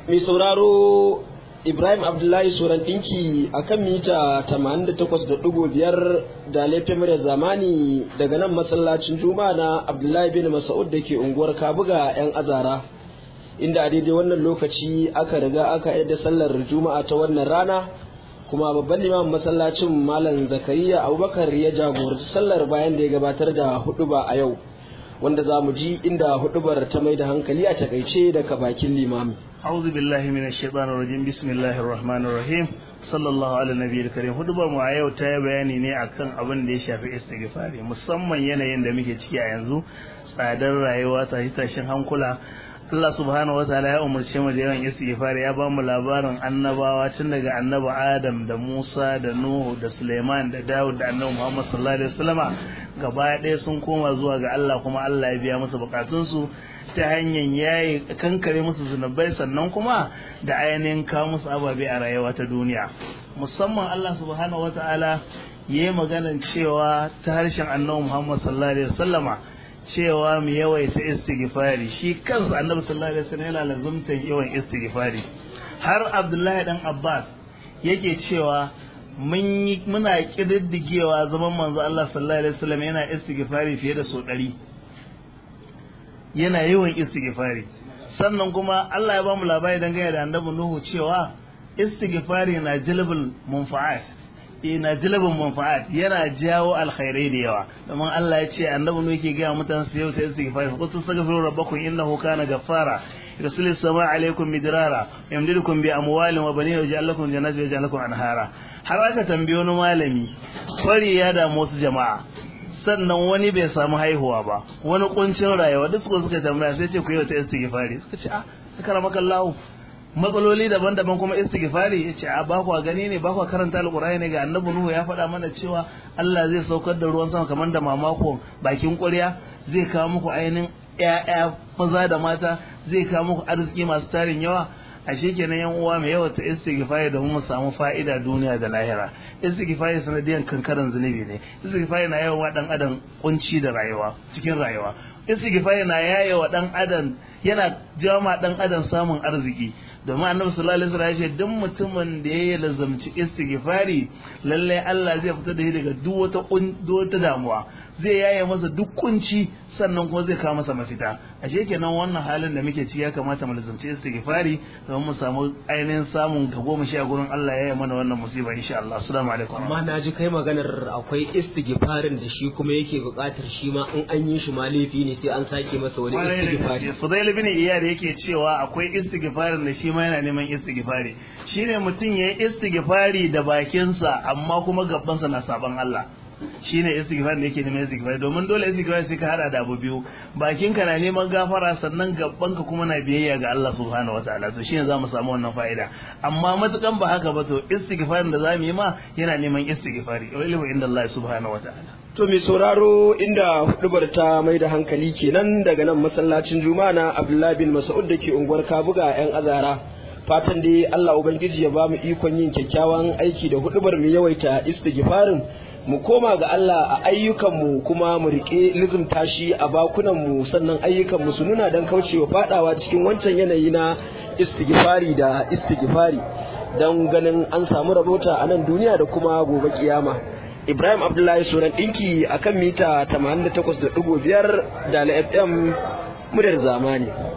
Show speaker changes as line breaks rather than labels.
mai sauraro Ibrahim Abdullahi Suran ɗinki a kan mita 88.5 da laifin murya zamani daga nan masallacin Juma'a na Abdullahi bin Mas'ud da ke unguwar Kabuga 'yan azara. Inda a daidai wannan lokaci aka riga aka yadda sallar Juma'a ta wannan rana kuma babban limamin masallacin Malam Zakariya Abubakar ya jagoranci sallar bayan da ya gabatar da huɗuba a yau. Wanda za mu ji inda huɗubar ta mai da hankali a takaice daga bakin limami.
أعوذ بالله من الشيطان الرجيم بسم الله الرحمن الرحيم صلى الله على النبي الكريم hudubar mu a yau ta yi bayani ne akan abin da ya shafi istighfari musamman yanayin da muke ciki a yanzu tsadar rayuwa tashi tashin hankula Allah subhanahu wataala ya umarce mu da yawan istighfari ya bamu labarin annabawa tun daga annabi Adam da Musa da Nuhu da Suleiman da Dawud da annabi Muhammad sallallahu alaihi wasallama gaba ɗaya sun koma zuwa ga Allah kuma Allah ya biya musu bukatunsu ta hanyar yayi kankare musu zunubai sannan kuma da ainihin kawo musu ababe a rayuwa ta duniya musamman Allah subhanahu wataala ya yi maganan cewa ta harshen annabi Muhammad sallallahu alaihi wasallama cewa mu yawaita istighfari shi kansa annabi sallallahu alaihi wasallam yana lazumtan yawan istighfari har Abdullahi dan Abbas yake cewa mun muna kididdigewa zaman manzo Allah sallallahu alaihi wasallam yana istighfari fiye da so ɗari yana yawan istighfari sannan kuma Allah ya bamu labari dangane da annabi Nuhu cewa istighfari na jalbul munfa'at na jalbul munfa'at yana jawo alkhairai da yawa domin Allah ya ce annabi Nuhu yake ga mutane su yau ta istighfari fa qul astaghfiru rabbakum innahu kana ghaffara yursilu as-samaa alaykum midrara yamdidukum bi amwalin wa banin yaj'al lakum jannatin wa yaj'al lakum anhara har aka tambaye wani malami kwari ya damu wasu jama'a sannan wani bai samu haihuwa ba wani kuncin rayuwa duk suka suka tambaya sai ce ku yi wata istighfari suka ce a suka maka Allah matsaloli daban-daban kuma istighfari ya ce a ba ku gani ne ba ku karanta alqur'ani ne ga annabi nuhu ya faɗa mana cewa Allah zai saukar da ruwan sama kamar da mamako bakin ƙwarya zai kawo muku ainihin ƴaƴa maza da mata zai kawo muku arziki masu tarin yawa ashe kenan yan uwa mai yawa ta istighfari da mu samu fa'ida duniya da lahira istighfari sanadiyan kankaran zunubi ne istighfari na yawa dan adam kunci da rayuwa cikin rayuwa istighfari na yayewa dan adam yana jama dan adam samun arziki domin annabi sallallahu alaihi wasallam ya ce duk mutumin da ya lazamci istighfari lalle Allah zai fita da shi daga duk wata wata damuwa zai yaye masa duk kunci sannan kuma zai kawo masa mafita ashe kenan wannan halin da muke ci ya kamata mu lazamci istighfari don mu samu ainihin samun gabo mu sha gurin Allah ya yi mana wannan musiba insha Allah assalamu alaikum
amma na ji kai maganar akwai istighfarin da shi kuma yake buƙatar shi ma in an yi shi ma laifi ne sai an sake masa wani istighfari
Fudail bin Iyad yake cewa akwai istighfarin da shi ma yana neman istighfari shine mutum yayi istighfari da bakinsa amma kuma gabansa na saban Allah shine istighfar da yake neman istighfar domin dole istighfar sai ka hada da abu biyu bakinka na neman gafara sannan gabanka kuma na biyayya ga Allah subhanahu wataala to shine zamu samu wannan fa'ida amma matukan ba haka ba to istighfar da zamu yi ma yana neman istighfari wa ilmu inda Allah subhanahu wataala
To mai sauraro inda hudubar ta mai da hankali kenan daga nan masallacin Juma'a na Abdullahi bin Mas'ud da ke unguwar Kabuga 'yan azara. Fatan dai Allah Ubangiji ya ba mu ikon yin kyakkyawan aiki da hudubar mu yawaita istighfarin mu koma ga Allah a ayyukanmu kuma mu riƙe lizumta shi a bakunanmu sannan ayyukanmu su nuna don kaucewa fadawa cikin wancan yanayi na istighfari da istighfari don ganin an samu rabota a nan duniya da kuma gobe kiyama. Ibrahim Abdullahi Sunan ɗinki akan mita 88.5 da FM muryar zamani.